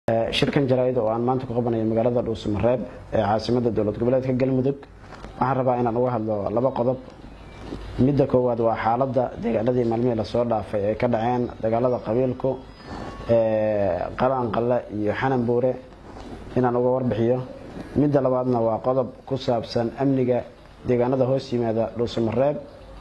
shirkan jaraa'id oo aan maanta ku qabanayo magaalada dhuusamareeb ee caasimada dowlad goboleedka galmudug waxaan rabaa inaan uga hadlo laba qodob midda koowaad waa xaaladda deegaanadii maalmihii lasoo dhaafay ay ka dhaceen dagaalada qabiilku qalanqalle iyo xananbuure inaan uga warbixiyo midda labaadna waa qodob ku saabsan amniga deegaanada hoos yimaada dhuusamareeb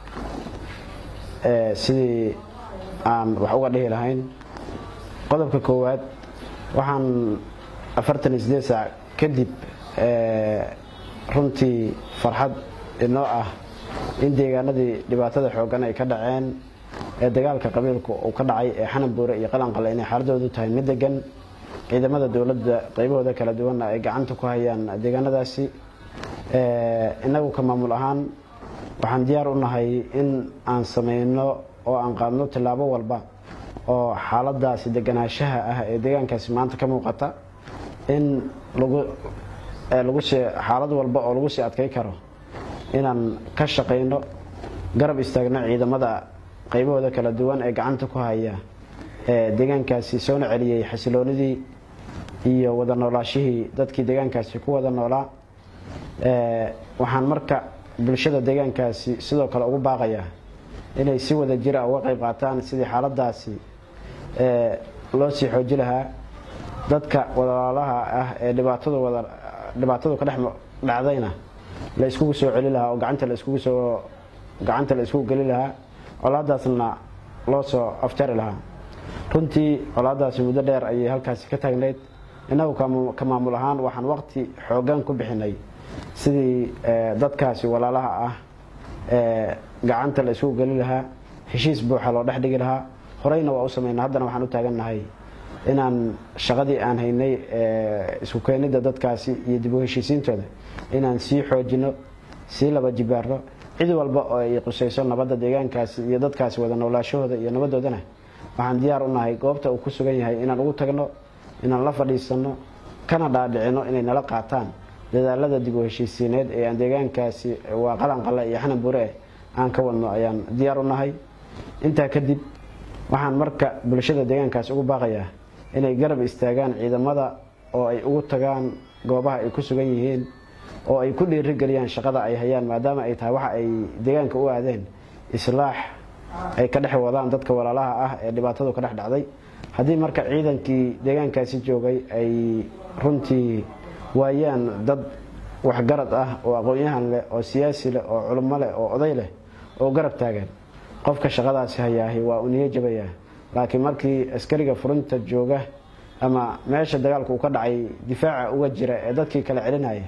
sidii aan wax uga dhihi lahayn qodobka koowaad waxaan afartan iyo sideed saac kadib runtii farxad inoo ah in deegaanadii dhibaatada xoogan ay ka dhaceen ee dagaalka qabiilku uu ka dhacay ee xananbuure iyo qalanqale inay xaaladoodu tahay mid degan ciidamada dowladda qaybahooda kala duwanna ay gacanta ku hayaan deegaanadaasi innagu ka maamul ahaan waxaan diyaar u nahay in aan sameyno oo aan qaadno tillaabo walba oo xaaladaasi deganaanshaha ah ee deegaankaasi maanta ka muuqata in xaalad walba oo lagu sii adkay karo inaan ka shaqayno garab istaagno ciidamada qaybahooda kala duwan ee gacanta ku haya ee deegaankaasi soona celiyey xasiloonidii iyo wada noolaashihii dadkii deegaankaasi ku wada noolaa waxaan marka bulshada deegaankaasi sidoo kale ugu baaqayaa inay si wada jira uga qayb qaataan sidii xaaladaasi loo sii xooji lahaa dadka walaalaha ah ee dhibaatadu ka dhex dhacdayna la iskugu soo celi lahaa oo gacanta laiskugu gacanta la iskugu geli lahaa colaadaasna loo soo afjari lahaa runtii colaadaasi muddo dheer ayay halkaasi ka taagnayd innagu ka maamul ahaan waxaan waqti xoogan ku bixinay sidii dadkaasi walaalaha ah gacanta la isugu geli lahaa heshiis buuxa loo dhex dhigi lahaa horeyna waa u samayna haddana waxaan u taagannahay inaan shaqadii aan haynay isku keenidda dadkaasi iyo dib u heshiisiintooda inaan sii xoojino sii laba jibaarno cid walba oo ay qusayso nabadda deegaankaasi iyo dadkaasi wada noolaashahooda iyo nabadoodana waxaan diyaar u nahay goobta uu ku sugan yahay inaan ugu tagno inaan la fadhiisanno kana dhaadhicino inay nala qaataan dadaalada dib u heshiisiineed ee aan deegaankaasi waa qalanqale iyo xananbuure aan ka wadno ayaan diyaar u nahay intaa kadib waxaan marka bulshada deegaankaasi ugu baaqayaa inay garab istaagaan ciidamada oo ay ugu tagaan goobaha ay ku sugan yihiin oo ay ku dhiirigeliyaan shaqada ay hayaan maadaama ay tahay waxa ay deegaanka u aadeen islaax ay ka dhex wadaan dadka walaalaha ah ee dhibaatadu ka dhex dhacday haddii marka ciidankii deegaankaasi joogay ay runtii waayaan dad waxgarad ah oo aqoon-yahan leh oo siyaasi leh oo culummo leh oo oday leh oo garab taagan qofka shaqadaasi hayaahi waa uu niyo jabayaa laakiin markii askariga furinta jooga ama meesha dagaalku uu ka dhacay difaaca uga jira ee dadkii kala celinaya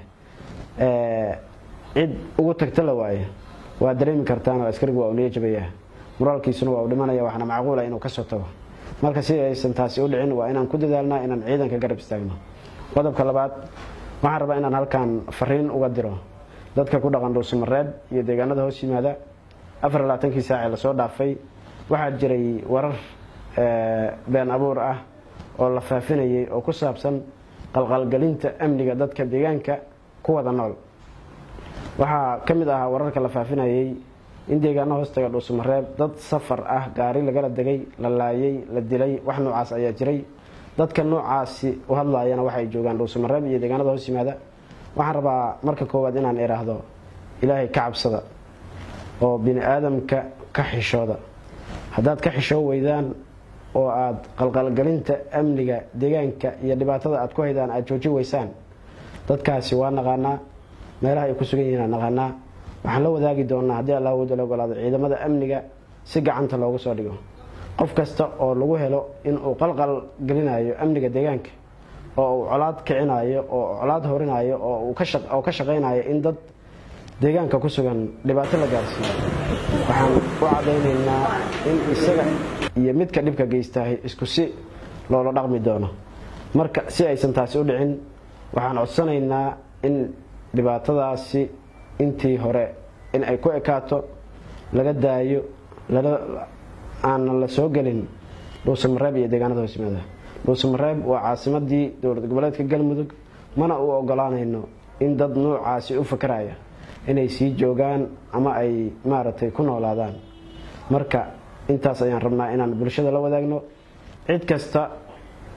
cid ugu tagta la waayo waa dareemi kartaan oo askarigu waa uu niyo jabayaa muraalkiisuna waa uu dhimanaya waxaana macquula inuu kasoo tago marka si aysan taasi u dhicin waa inaan ku dadaalnaa inaan ciidanka garab istaagno qodobka labaad waxaan rabaa inaan halkan fariin uga diro dadka ku dhaqan dhuusamareeb iyo deegaanada hoos yimaada afar labaatankii saacee lasoo dhaafay waxaa jiray warar been abuur ah oo la faafinayay oo ku saabsan qalqalgelinta amniga dadka deegaanka ku wada nool waxaa ka mid ahaa wararka la faafinayay in deegaano hoostaga dhuusamareeb dad safar ah gaari lagala degay la laayay la dilay wax noocaas ayaa jiray dadka noocaasi u hadlaayana waxay joogaan dhuusamareeb iyo deegaanada hoos yimaada waxaan rabaa marka koowaad inaan idhaahdo ilaahay ka cabsada oo bini aadamka ka xishooda haddaad ka xishoo weydaan oo aad qalqalgelinta amniga deegaanka iyo dhibaatada aad ku haydaan aad jooji weysaan dadkaasi waa naqaanaa meelaha ay ku sugan yihiin aan naqaanaa waxaan la wadaagi doonaa haddii allah wooda la ogolaado ciidamada amniga si gacanta loogu soo dhigo qof kasta oo lagu helo inuu qalqal gelinayo amniga deegaanka oo uu colaad kicinayo oo colaad horinayo oo ka shaqaynayo in dad deegaanka ku sugan dhibaato la gaarsiiyo waxaan u cadaynaynaa in isaga iyo midka dhibka geystahay isku si loola dhaqmi doono marka si aysan taasi u dhicin waxaan codsanaynaa in dhibaatadaasi intii hore in ay ku ekaato laga daayo aanan la soo gelin dhuusamareeb iyo deegaanada hoos yimaada dhuusamareeb waa caasimadii dowlad goboleedka galmudug mana u ogolaanayno in dad nuucaasi u fakaraya inay sii joogaan ama ay maaragtay ku noolaadaan marka intaas ayaan rabnaa inaan bulshada la wadaagno cid kasta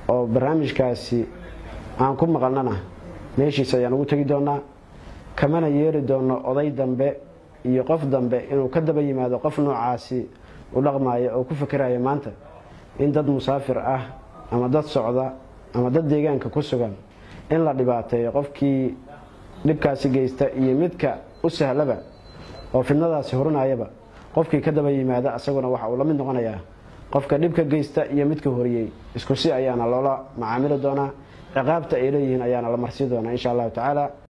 oo barnaamijkaasi aan ku maqalnana meeshiisa ayaan ugu tegi doonaa kamana yeeri doono oday dambe iyo qof dambe inuu ka daba yimaado qof noocaasi u dhaqmaya oo ku fikiraya maanta in dad musaafir ah ama dad socda ama dad deegaanka ku sugan in la dhibaateeyo qofkii dhibkaasi geysta iyo midka u sahlaba oo fidnadaasi hurinayaba qofkii ka daba yimaada asaguna waxa uu la mid noqonayaa qofka dhibka geysta iyo midka horiyey isku si ayaana loola macaamili doonaa ciqaabta ay leeyihiin ayaana la marsii doonaa insha allahu tacaala